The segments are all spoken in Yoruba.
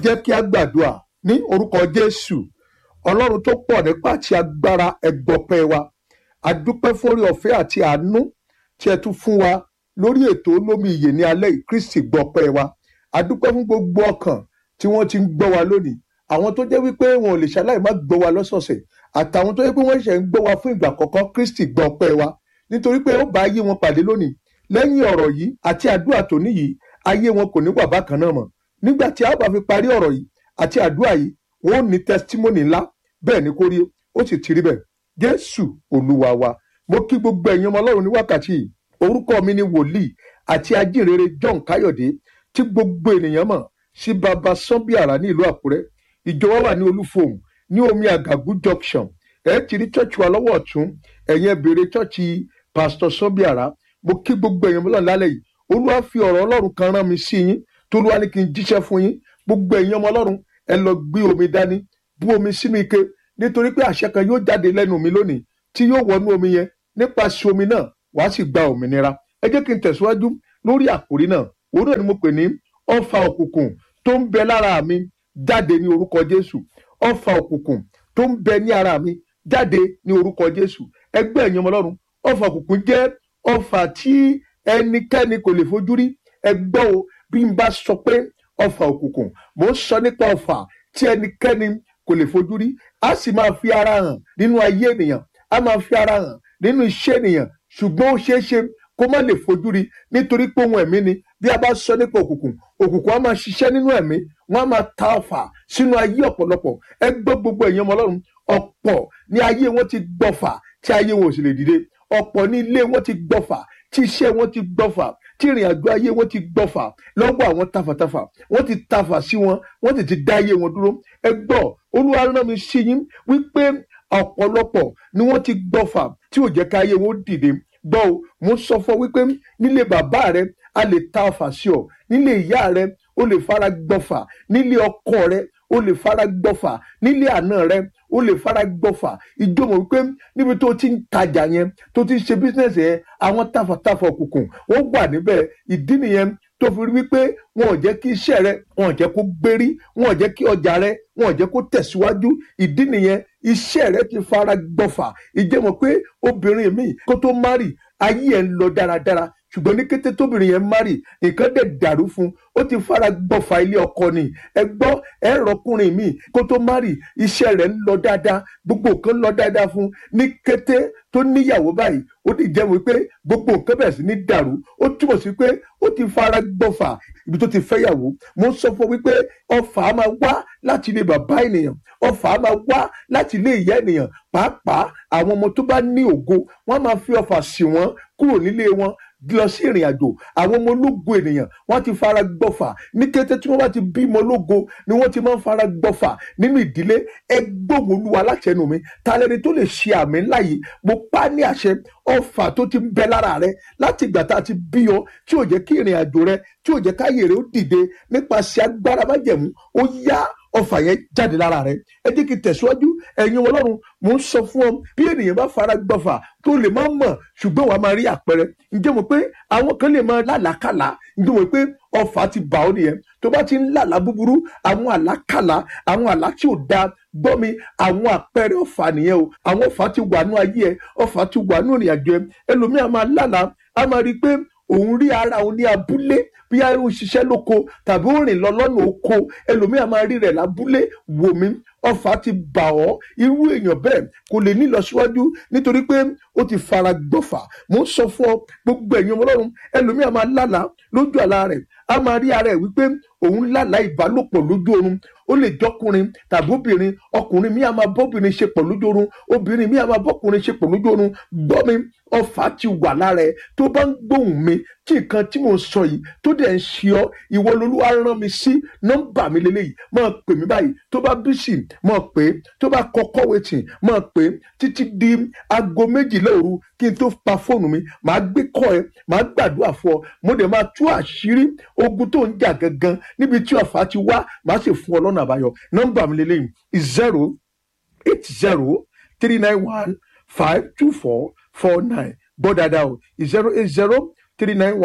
jẹ́ kí a gbàdúrà ní orúkọ jésù ọlọ́run tó pọ̀ nípa àti agbára ẹgbọ̀pẹ́ wa adúpẹ́ fórí ọ̀fẹ́ àti àánú tí ẹ tún fún wa lórí ètò olómi ìyè ní alẹ́ yìí kristi gbọpẹ́ wa adúpẹ́ fún gbogbo ọkàn tí wọ́n ti ń gbọ́ wa lónìí àwọn tó jẹ́ wípé wọn ò lè ṣaláì má gbọ́ wa lọ́sọ̀ọ̀sẹ̀ àtàwọn tó jẹ́ pé wọ́n ṣẹ̀ ń gbọ́ wa fún ìgbà àkọ́kọ́ kristi gbọpẹ́ wa nítorí pé ó bá ayé wọn pàdé lónìí lẹ́yìn ọ̀rọ̀ yìí àti àdúrà tòní yìí ayé wọn kò ní wà bákan náà mọ́ nígbà tí a bá fi parí ọ̀rọ̀ yìí àti àdúrà yìí wọn ò ní testimony ńlá bẹ́ẹ̀ ni kó rí ó sì ti rí bẹ́ẹ̀ jésù olúwa wa mo kí gbogbo ẹ̀yin ọmọ ọlọ́run ní wákàtí yìí orúkọ mi ni wòlíì àti ajínrere john káyọ̀dé tí gbogbo ènìyàn mọ̀ sí baba sanbiara ní ìlú àkúrẹ́ ìjọba wà ní olúfòhùn ní omi àgàgù junction ẹ ti rí church wa lọ́wọ́ ọ̀tún ẹ̀yin bèrè church pastor sanbiara mo kí gbogbo ẹ̀yin ọmọlọ́run lálẹ́ yìí olúwa fi ọ̀rọ̀ ọlọ́run kan rán mi sí yín tolúwa ní kí n jíṣẹ́ fún yín gbogbo ẹ̀yin ọmọ ọlọ́run ẹ lọ gbé omi dání bú omi sínú ike nítorí pé àṣẹ kan yóò jáde lẹ́nu mi lónìí tí yóò wọnú omi yẹn nípasẹ̀ omi náà wàá sì gba òmìnira ẹ jẹ́ kí n tẹ̀síwájú lórí àkòrí náà òun náà ni mo pè ní ọfà òkùnkùn tó ń bẹ lára mi jáde ní orúkọ jésù ọfà òkùnkùn tó ń bẹ ní ara mi jáde ní orúkọ jésù ẹgbẹ́ ẹ̀yin ọmọ ọlọ́run ọfà òkùnkùn jẹ́ ọfà tí ẹnikẹ́ni kò lè fojú rí ẹ gbọ́ o bí n bá sọ pé ọfà òkùnkùn mò ń sọ nípa ọfà tí ẹnikẹ́ni kò lè fojú rí a sì máa fi ara hàn nínú ayé ènìyàn a máa fi ara hàn nínú iṣẹ́ ènìyàn ṣùgbọ́n ó ṣeé ṣe kó má lè fojú rí nítorí pé ohun ẹ̀mí ni bí a bá sọ nípa òkùnkùn òkùnkùn á máa ṣiṣẹ́ nínú ẹ̀mí wọ́n á máa ta ọfà sínú ayé ọ̀pọ̀lọpọ̀ ẹ gbọ́ gbogbo ẹ̀yin ọmọ ọlọ́run ọ̀pọ̀ ní ayé wọn ti gbọ́fà tí ayé wọn ò sì lè dìde ọ̀pọ̀ ní ilé wọn ti gbọ́fà tí iṣẹ́ wọn ti gbọ́fà tí ìrìn àjò ayé wọn ti gbọ́fà lọ́wọ́ àwọn tafàtafà wọ́n ti tafà sí wọn wọ́n ti ti dá ayé wọn dúró ẹ gbọ́ olúwa rán mi sí yín wípé ọ̀pọ̀lọpọ̀ ni wọ́n ti gbọ́fà tí ò jẹ́ ká ayé wọn dìde gbọ́ o mo sọ fún ọ wípé nílé bàbá rẹ a lè ta ọfà sí ọ nílé ìyá rẹ o lè fara gbọ́fà nílé ọkọ rẹ o lè fara gbọ́fà nílé àna rẹ o lè fara gbọ́fà ìjọmọ̀ wípé níbi tó ti ń tajà yẹn tó ti ń ṣe bísíǹsì yẹn àwọn tafàtafà òkùnkùn wọ́n wà níbẹ̀ ìdí nìyẹn tó fi rí wípé wọn ò jẹ́ kí iṣẹ́ rẹ wọn ò jẹ́ kó gbérí wọn ò jẹ́ kí ọjà rẹ wọn ò jẹ́ kó tẹ̀síwájú ìdí nìyẹn iṣẹ́ rẹ ti fara gbọ́fà ìjẹ́mọ̀ pé obìnrin mi kó tó márì ayé ẹ̀ ń lọ dáradára ṣùgbọ́n ní kété tóbìnrin yẹn márì nǹkan dẹ̀ dàrú fún ó ti fara gbọ́fà ilé ọkọ ni ẹ gbọ́ ẹ rọkùnrin mi kó tó márì iṣẹ́ rẹ̀ ń lọ dáadáa gbogbo nǹkan lọ dáadáa fún ní kété tó níyàwó báyìí ó ti jẹ́ wípé gbogbo nǹkan bẹ̀rẹ̀ sí ní dàrú ó túmọ̀ sí pé ó ti fara gbọ́fà ibi tó ti fẹ́yàwó mo ń sọ fún wípé ọfà á máa wá láti ilé bàbá ènìyàn ọfà á máa wá láti ilé ìyá ènìyàn pàápàá àwọn ọmọ tó bá ní ògo wọ́n máa fi ọfà sí wọn kúrò nílé wọn lọ sí ìrìn àjò àwọn ọmọ ológo ènìyàn wọ́n ti fara gbọ́fà ní kété tí wọ́n bá ti bímọ ológo ni wọ́n ti máa ń fara gbọ́fà nínú ìdílé ẹgbóhùn olúwa láṣẹnu mi ta lẹni tó lè ṣe àmì ńlá yìí mo pa ní àṣẹ ọfà tó ti ń bẹ lára rẹ láti ìgbà tá a ti bí ọ tí ò jẹ́ kí ìrìn àjò rẹ tí ò jẹ́ káyè rẹ ó dìde nípasẹ̀ agbára májẹ̀mú ó yá ọfà yẹn jáde lára rẹ ẹ jẹ́ kí n tẹ̀síwájú ẹ̀yin ọlọ́run mò ń sọ fún ọ bí ènìyàn bá fara gbọ́fà tó lè má mọ̀ ṣùgbọ́n wàá máa rí àpẹẹrẹ ǹjẹ́ mo pé àwọn kan lè máa lálàákàlà ǹjẹ́ mo pé ọfà ti bà ọ́ nìyẹn tó bá ti ń lálàá búburú àwọn àlákàlà àwọn àlá tí ò dáa gbọ́ mi àwọn àpẹẹrẹ ọfà nìyẹn o àwọn ọfà ti wà nú ayé ẹ ọfà ti wà nú ìrìn àjò ẹ ẹlòmíà máa lálàá á máa rí i pé òun rí ara òun ní abúlé bí a ń ṣiṣẹ́ lóko tàbí ó rìn lọ lọ́nà oko ẹlòmíà máa rí rẹ̀ lábúlé wò mí ọfà ti bà ọ́ irú èèyàn bẹ́ẹ̀ kò lè ní ìlọsíwájú nítorí pé ó ti fara gbọ́fà mo ń sọ fún ọ gbogbo ẹ̀yin ọmọ ọlọ́run ẹlòmíà máa lálàá lójú àlá rẹ̀ a máa rí ara ẹ̀ wípé òun lálàá ìbálòpọ̀ lójú oorun ó lè jọkùnrin tàbí obìnrin ọkùnrin mi a máa bọ́bìnrin ṣe pọ̀ lójú oorun obìnrin mi a máa bọ́kùnrin ṣe pọ̀ lójú oorun gbọ́ mi ọfà ti wà lára ẹ tó bá ń gbóhùn mi tí nǹkan tí mò ń sọ yìí tó dẹ̀ ń ṣe ọ́ ìwọ lolúwa rán mi sí nọ́mbà mi lélẹ́yìí máa pè mí báyìí tó bá bísí máa pè é tó bá kọ́kọ́ wẹ̀tì máa pè é títí di aago méjìlá òru kí n tó pa fóònù mi màá gbé kọ́ ẹ màá gbàdúrà fún ọ mo dẹ̀ máa tú àṣírí ogun tó ń jà gangan níbi tí ọ̀fà ti wá màá sì fún ọ lọ́nà àbáyọ nọ́mbà mi lélẹ́yìn zero eight zero three nine one five two four four nine gbọ́ dáadáa o zero eight zero three nine one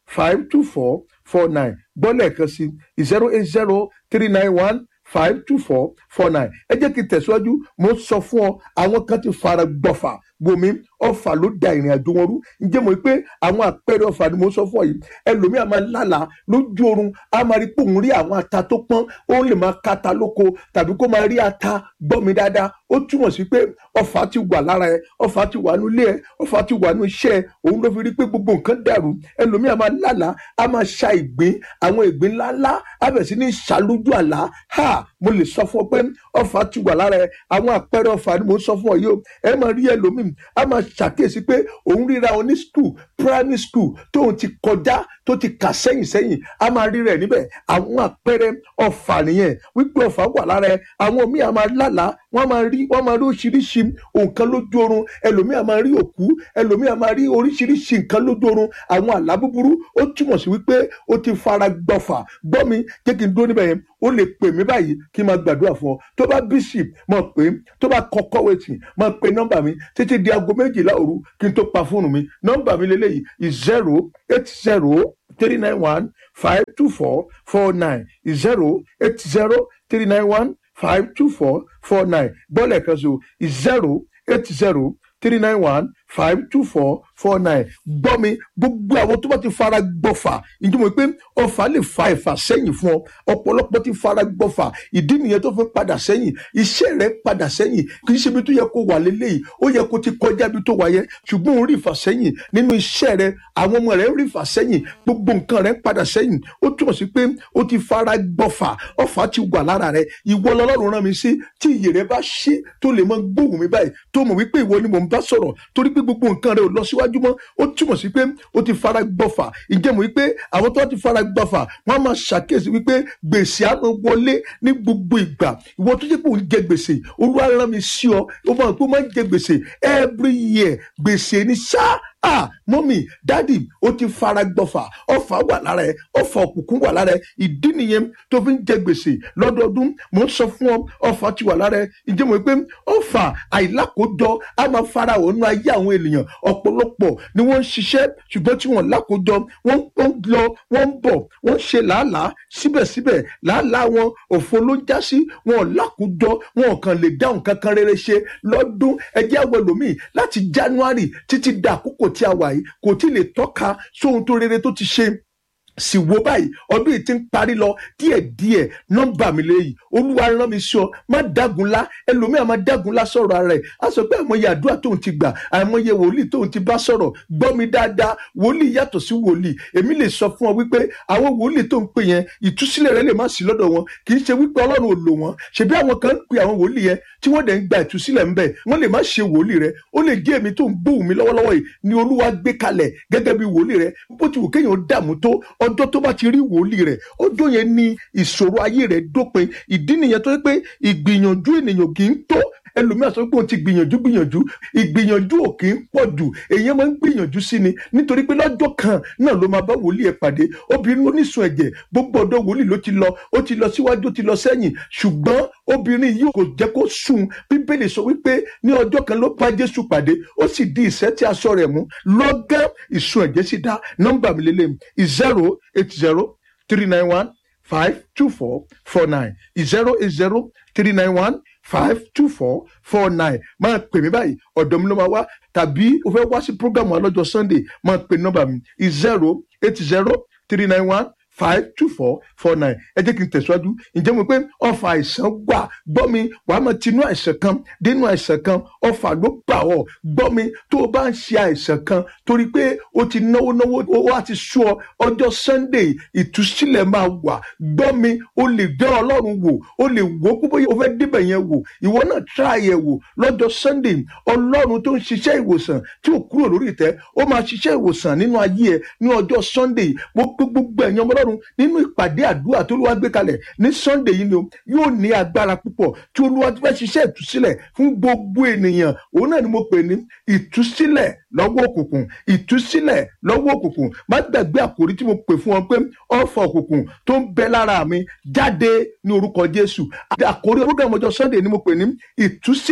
five two four four nine gbọ́lẹ̀ kan sí zero eight zero three nine one five two four four nine ẹ jẹ́ kí n tẹ̀síwájú mo sọ fún ọ àwọn kan ti fara gbọ́fà gbomi ọfà ló da ìrìn àjò wọn rú ǹjẹ́ mo rí pé àwọn àpẹẹrẹ ọfà ni mo sọ fún ọ yìí ẹlòmíì a máa lálàá lójú oorun a máa rí pé òun rí àwọn ata tó pọ́n ó lè máa kata lóko tàbí kó máa rí ata gbọ́ mi dáadáa ó túmọ̀ sí pé ọfà ti wà lára ẹ ọfà ti wà nínú ilé ẹ ọfà ti wà nínú iṣẹ́ ẹ òun ló fi rí pé gbogbo nǹkan dàrú ẹlòmíì a máa lálàá a máa ṣa ìgbín àwọn ìgbín ńláńlá a bẹ̀ sí ní ṣàlójú àlá ha mo lè sọ fún ọ pé ọfà ti wà lára ẹ àwọn àpẹẹrẹ ọfà ni mo sọ fún ọ yìí o ẹ máa rí ẹlòmíì a máa ṣàkíyèsí pé òun ríra ọ ní skul primary school tóun ti kọjá tó ti kà sẹ́yìn sẹ́yìn a máa rí rẹ̀ níbẹ̀ àwọn àpẹẹrẹ ọfà nìyẹn wípé ọfà wà lára ẹ àwọn míì a máa lálàá wọ́n máa rí wọ́n máa rí oríṣiríṣi nǹkan lójú oorun ẹlòmíì a máa rí òkú ẹlòmíì a máa rí oríṣiríṣi nǹkan lójú oorun àwọn àlá búburú ó túmọ̀ sí wípé ó ti fara gbọ́fà gbọ́ mi jẹ́ kí n dúró níbẹ̀ yẹn ó lè pè mí báyìí kí n máa gbàdúrà fún ọ tó bá bísí mọ̀ pé tó bá kọ́kọ́ wẹ̀tì mọ̀ pé nọ́mbà mi títí di aago méjìlá òru kí n tó pa fóònù mi nọ́mbà mi lélẹ́yìí zero eight zero three nine one five two four four nine zero eight zero three nine one five two four four nine bọ́ọ̀lù kan so zero eight zero three nine one five two four four nine gbọ́ mi gbogbo àwọn tó bá ti fara gbọ́fà ìdí mo pé ọfà lè fa ẹ̀fà sẹ́yìn fún ọ ọ̀pọ̀lọpọ̀ ti fara gbọ́fà ìdí nìyẹn tó fi padà sẹ́yìn iṣẹ́ rẹ̀ padà sẹ́yìn kì í ṣe ibi tó yẹ kó wà lélẹ́yìí ó yẹ kó ti kọjá ibi tó wà yẹ ṣùgbọ́n òun rí ìfà sẹ́yìn nínú iṣẹ́ rẹ̀ àwọn ọmọ rẹ̀ rí ìfà sẹ́yìn gbogbo nǹkan rẹ̀ padà sẹ́yìn ó túmọ̀ sí pé ó ti fara gbọ́fà ọfà ti wà lára rẹ̀ ìwọ lọ́lọ́run rán mi sí tí iyè rẹ̀ bá ṣí tó lè mọ gbóhùn mi báyìí tó mọ̀ wípé ìwọ ni mò ń bá sọ̀rọ̀ torí pé gbogbo nǹkan rẹ̀ ò lọ síwájú mọ́ ó túmọ̀ sí pé ó ti fara gbọ́fà ìjẹ́ mọ̀ wípé àwọn tó ti fara gbọ́fà wọ́n á máa ṣàkíyèsí wípé gbèsè á máa wọlé ní gbogbo ìgbà ìwọ tó jẹ́ pé òun jẹ gbèsè olúwa rán mi sí ọ ó máa pé ó máa ń jẹ gbèsè every year gbèsè ní sáà ah mọ́mì dádì ó ti fara gbọ́fà ọfà wà lára ẹ ọfà òkùnkùn wà lára ẹ ìdí nìyẹn tó fi ń jẹ gbèsè lọ́dọọdún mò ń sọ fún ọ ọfà ti wà lára ẹ ìjẹ́ mọ̀ pé ọfà àìlákòójọ á máa fara ònú ayé àwọn ènìyàn ọ̀pọ̀lọpọ̀ ni wọ́n ń ṣiṣẹ́ ṣùgbọ́n tí wọ́n lákòójọ wọ́n ń lọ wọ́n ń bọ̀ wọ́n ń ṣe làálàá síbẹ̀síbẹ̀ làálàá wọn òfo ló ń já sí wọn ò lákòójọ wọn ò kàn lè dáhùn kankan rere ṣe lọ́dún ẹjẹ́ àwọn ẹlòmíì láti January títí dà àkókò tí a wà yìí kò tí ì lè tọ́ka sóhun tó rere tó ti ṣe sì wo báyìí ọdún yìí ti ń parí lọ díẹ̀díẹ̀ nọ́mbà mi lẹ́yìn olúwa rán mi sí ọ má dágunlá ẹlòmíà má dágunlá sọ̀rọ̀ ara ẹ̀ á sọ pé àìmọye àdúrà tóun ti gbà àìmọye wòlíì tóun ti bá sọ̀rọ̀ gbọ́ mi dáadáa wòlíì yàtọ̀ sí wòlíì èmi lè sọ fún ọ wípé àwọn wòlíì tó ń pè yẹn ìtúsílẹ̀ rẹ lè má sí lọ́dọ̀ wọn kì í ṣe wípé ọlọ́run ò lò wọ́n ṣebí àwọn kan ń pe àwọn wòlíì yẹn tí wọ́n dẹ̀ ń gba ìtúsílẹ̀ ńbẹ̀ wọ́n lè má ṣe wòlíì rẹ ó lè jẹ́ èmi tó ń gbóhùn mi lọ́wọ́lọ́wọ́ yìí ni olúwa gbé kalẹ̀ gẹ́gẹ́ bí wòlíì rẹ bó ti wù kéèyàn dààmú tó ọjọ́ tó bá ti rí wòlíì rẹ̀ ọjọ́ yẹn ni ìṣòro ayé rẹ̀ dópin ìdí nìyẹn tó yẹ pé ìgbìyànjú ènìyàn kì í tó ẹlòmíà sọ pé òun ti gbìyànjú gbìyànjú ìgbìyànjú ò kì í pọ̀ jù èèyàn máa ń gbìyànjú sí ni nítorí pé lọ́jọ́ kan náà ló máa bá wòlíì ẹ̀ pàdé obìnrin onísun ẹ̀jẹ̀ gbogbo ọ̀dọ̀ wòlíì ló ti lọ ó ti lọ síwájú ó ti lọ sẹ́yìn ṣùgbọ́n obìnrin yìí kò jẹ́ kó sùn bíbélì sọ wípé ní ọjọ́ kan ló bá jésù pàdé ó sì di ìṣẹ́ tí aṣọ rẹ̀ mú lọ́gán ìsun ẹ̀jẹ̀ sì dá nọ́mbà mi lélẹ̀ zero eight zero three nine one five two four four nine zero eight zero three nine one five two four four nine máa pè mí báyìí ọ̀dọ̀ mi ló máa wá tàbí o fẹ́ wá sí programu alọ́jọ́ sunday máa pè nọ́mbà mi zero eight zero three nine one five two four four nine ẹ jẹ́ kí n tẹ̀síwájú ǹjẹ́ mo pé ọfà àìsàn gbà gbọ́ mi wàá máa tinú àìsàn kan dénú àìsàn kan ọfà ló bà ọ́ gbọ́ mi tó o bá ń ṣe àìsàn kan torí pé o ti náwó náwó o wá ti sú ọ ọjọ́ sunday ìtúsílẹ̀ máa wà gbọ́ mi o lè dán ọlọ́run wò o lè wò ó púpọ̀ o fẹ́ débẹ̀ yẹn wò ìwọ náà try ẹ̀ wò lọ́jọ́ sunday ọlọ́run tó ń ṣiṣẹ́ ìwòsàn tí ò kúrò lórí ìtẹ́ ó máa ṣiṣẹ́ ìwòsàn nínú ayé ẹ ní ọjọ́ sunday gbogbo ẹ̀yàn ọmọlọ́run ọlọ́run nínú ìpàdé àdúrà tó olúwa gbé kalẹ̀ ní sunday yìí ni o yóò ní agbára púpọ̀ tí olúwa ti fẹ́ ṣiṣẹ́ ìtúsílẹ̀ fún gbogbo ènìyàn òun náà ni mo pè ní ìtúsílẹ̀ lọ́wọ́ òkùnkùn ìtúsílẹ̀ lọ́wọ́ òkùnkùn má gbàgbé àkòrí tí mo pè fún ọ pé ọ̀fọ̀ òkùnkùn tó ń bẹ lára mi jáde ní orúkọ jésù àkòrí program ọjọ́ sunday ni mo pè ní ìtúsílẹ̀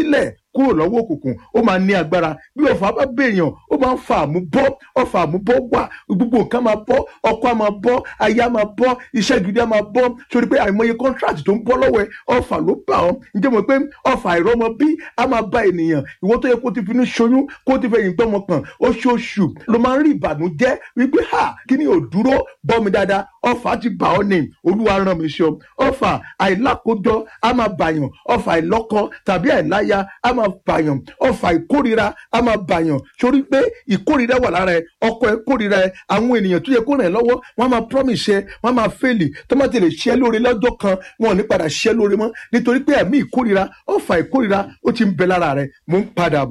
kúrò lọ́wọ́ òkùnkùn ó máa ní agbára bí ọ̀fà bá bèèyàn ó máa ń fa àmúbọ́ ọ̀fà àmúbọ́ wà gbogbo nǹkan máa bọ́ ọkọ á máa bọ́ aya máa bọ́ iṣẹ́ gidi á máa bọ́ sórí pé àìmọye contract tó ń bọ́ lọ́wọ́ ẹ ọ̀fà ló bà ọ́ ǹjẹ́ mo pé ọ̀fà àìrọ́mọ bí á máa bá ènìyàn ìwọ tó yẹ kó ti finú ṣoyún kó ti fẹ̀yìn gbọ́mọ kan oṣooṣù ló máa ń rí ìbànújẹ́ wípé ha kí ni ò dúró bọ́ mi dáadáa ọ̀fà ti bà ọ́ ní olúwa rán mi ṣe ọ ọ̀fà àìlákójọ á máa bàyàn ọ̀fà àìlọ́kọ tàbí àìláya á máa bàyàn ọ̀fà ìkórira á máa bàyàn sórí pé ìkórira wà lára ẹ ọkọ ẹ kórira ẹ àwọn ènìyàn tó yẹ kó ràn ẹ́ lọ́wọ́ wọ́n á máa promise ẹ wọ́n á máa fẹ́ẹ̀lì tó má ti lè ṣẹ́ lóore lọ́jọ́ kan wọn ò ní padà ṣẹ́ lóore mọ́ nítorí pé ẹ̀mí ìkórira ọ̀fà ìkórira ó ti ń bẹ lára rẹ mò ń padà